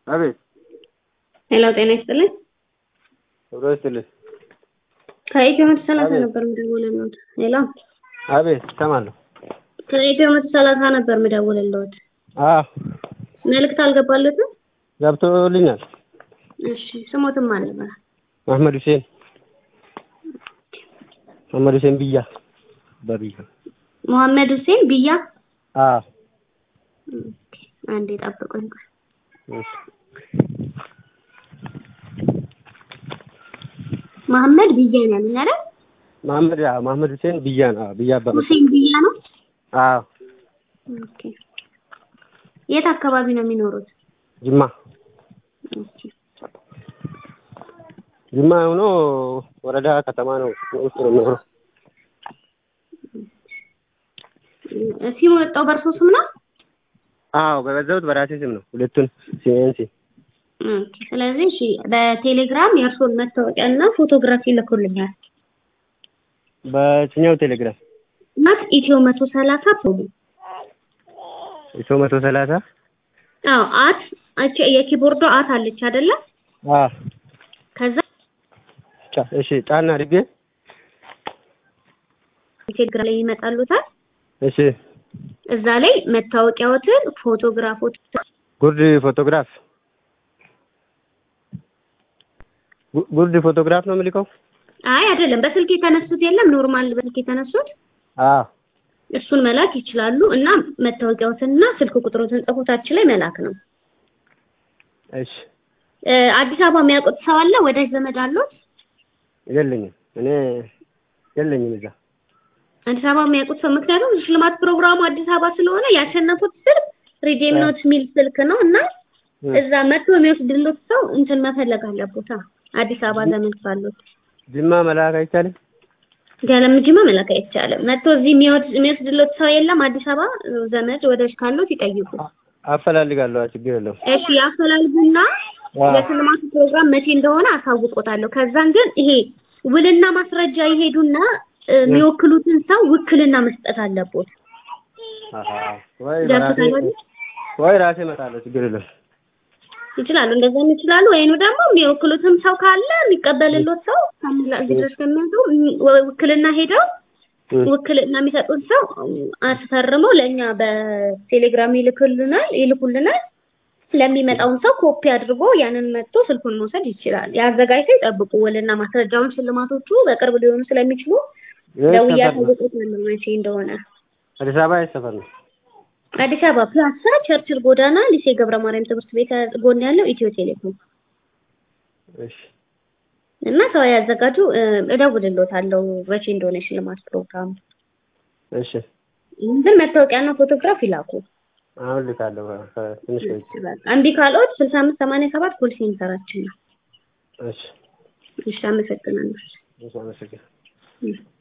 አቤት ሄሎ ጤና ይስጥልኝ። ክብረ ይስጥልኝ። ከኢትዮ መቶ ሰላሳ አቤት። ነበር የምደውልልዎት። ሄሎ አቤት እሰማለሁ። ከኢትዮ መቶ ሰላሳ ነበር የምደውልልዎት። አዎ መልዕክት አልገባለትም? ገብቶልኛል። እሺ ስሞትም አልነበረ መሐመድ ሁሴን መሐመድ ሁሴን ብያ በብያ መሐመድ ሁሴን ብያ። አዎ ኦኬ፣ አንዴ ጠብቁኝ። ቆይ። እሺ። መሐመድ ብያ ነው ያሉኝ አይደል? መሐመድ አዎ መሐመድ ሁሴን ብያ ነው። አዎ ብያ አባመ ሁሴን ብያ ነው። አዎ ኦኬ። የት አካባቢ ነው የሚኖሩት? ጅማ ኦኬ። ጅማ ሆኖ ወረዳ ከተማ ነው ውስጥ ነው የሚኖረው። ሲሙ የወጣው በእርሶ ስም ነው? አዎ በገዛሁት በራሴ ስም ነው። ሁለቱን ሲኤንሲ ኦኬ። ስለዚህ እሺ በቴሌግራም የእርሶን መታወቂያና ፎቶግራፊ ልኮልኛል። በየትኛው ቴሌግራም? ናት ኢትዮ መቶ ሰላሳ ፕሮሞ ኢትዮ መቶ ሰላሳ አዎ አት አቺ የኪቦርዶ አት አለች አይደለ? አዎ ከዛ ጫ- እሺ ጫና አድርጌ ቴሌግራም ላይ ይመጣሉታል። እሺ እዛ ላይ መታወቂያዎትን፣ ፎቶግራፎች ጉርድ ፎቶግራፍ ጉ- ጉርድ ፎቶግራፍ ነው የምልከው? አይ አይደለም፣ በስልክ የተነሱት የለም ኖርማል በስልክ የተነሱት አዎ እሱን መላክ ይችላሉ። እና መታወቂያዎትንና ስልክ ቁጥሮትን ጽፎታችን ላይ መላክ ነው። እሺ እ፣ አዲስ አበባ የሚያውቁት ሰው አለ? ወዳጅ ዘመድ አሉት? የለኝም እኔ የለኝም እዛ አዲስ አበባ የሚያውቁት ሰው ምክንያቱም ሽልማት ፕሮግራሙ አዲስ አበባ ስለሆነ ያሸነፉት ስልክ ሪዴም አ። ኖት የሚል ስልክ ነው እና እ። እዛ መጥቶ የሚወስድሎት ሰው እንትን መፈለግ አለቦታ አዲስ አበባ ዘመድ ካሉት ጅማ መላክ አይቻልም? ገለምጅማ መላክ አይቻልም። መጥቶ እዚህ የሚወድ- የሚወስድሎት ሰው የለም። አዲስ አበባ ዘመድ ወዳጅ ካሉት ይጠይቁ። አፈላልጋለሁ ችግር የለውም። እሺ ያፈላልጉና አዎ የሽልማቱ ፕሮግራም መቼ እንደሆነ አሳውቆታለሁ። ከዛን ግን ይሄ ውልና ማስረጃ ይሄዱና እ፣ የሚወክሉትን ሰው ውክልና መስጠት አለቦት። አሃ ወይ በራሴ ገብቶታል? ወይ ራሴ እመጣለሁ ችግር የለውም። ይችላሉ እንደዛም ይችላሉ። ወይኑ ደግሞ የሚወክሉትም ሰው ካለ የሚቀበልሎት ሰው ካለ እዚህ ድረስ ከሚያዙ ውክልና ሄደው እ። ውክልና የሚሰጡት ሰው አስፈርመው ለእኛ በቴሌግራም ይልኩልናል ይልኩልናል። ለሚመጣውን ሰው ኮፒ አድርጎ ያንን መጥቶ ስልኩን መውሰድ ይችላል። የአዘጋጅተው ይጠብቁ። ውልና ማስረጃውን ሽልማቶቹ በቅርብ ሊሆኑ ስለሚችሉ የት ደውዬ ሰፈር ነው? አሳውቅዎታለሁ መቼ እንደሆነ። አዲስ አበባ የት ሰፈር ነው? አዲስ አበባ ፒያሳ ቸርችል ጎዳና ሊሴ ገብረ ማርያም ትምህርት ቤት ጎን ያለው ኢትዮ ቴሌኮም እሺ እና ሰው ያዘጋጁ። እ፣ እደውልልዎታለሁ መቼ እንደሆነ የሽልማት ፕሮግራም። እሺ ግን መታወቂያና ፎቶግራፍ ይላኩ። አሁን ልካለሁ ከ- ትንሽ ቆይቼ። እምቢ ካልዎት ስልሳ አምስት ሰማንያ ሰባት ኮል ሴንተራችን ነው። እሺ እሺ አመሰግናለሁ። እሺ አመሰግናለሁ። እሺ።